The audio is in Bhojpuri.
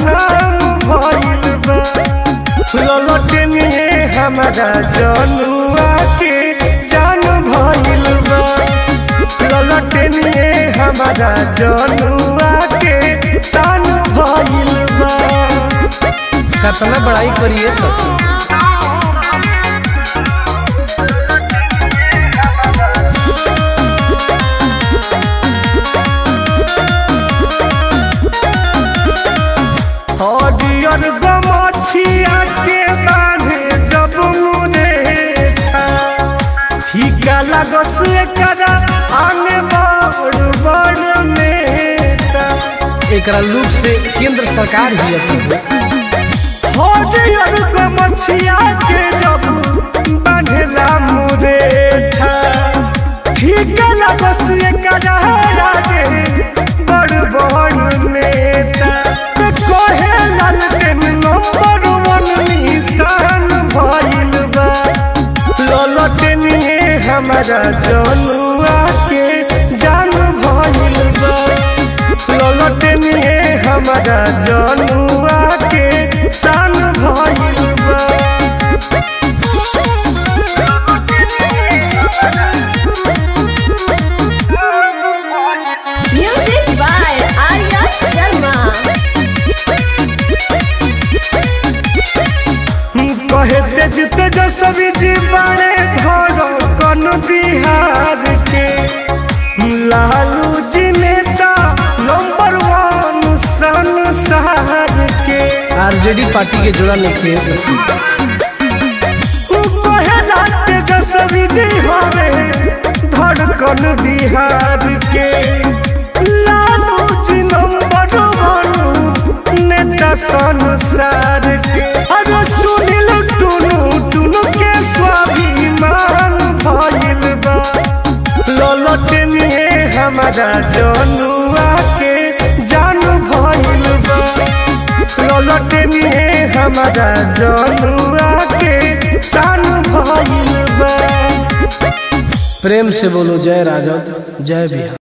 नाम भइल बा ललटनिए हमारा जनुआ के जान भइल बा ललटनिए हमारा जनुआ के शान भइल बा कितना बड़ाई करिए सखी हरियर गमछिया के बांधे जब मुरे फीका लगस एकरा आने बड़ बड़ मेटा एकरा लुक से केंद्र सरकार ही अथी हरियर गमछिया के जब बांधेला मुरेठा फीका लगस एकरा आगे बड़ बड़ नेता कहे लालटेन नंबर वन निशान भइल बा ललटेनिए हमारा जनुआ के जान भइल बा ललटेनिए हमारा जनुआ के शान भइल बा Music by Arya Sharma. कहे तेज तेजस्वी जी बड़े धरो कन बिहार के लालू जी नेता नंबर वन संसार के आरजेडी पार्टी के जोड़ा नहीं किए सखी उ कहेला तेजस्वी जी हवे धड़कन बिहार के लालू जी नंबर वन नेता संसार के अरे सुनिल टुनु टुनु के स्वाभिमान भइल बा ललटनिए हमारा जनुआ के जान भइल बा ललटनिए हमारा जनुआ के शान भइल बा प्रेम से बोलो जय राजद जय बिहार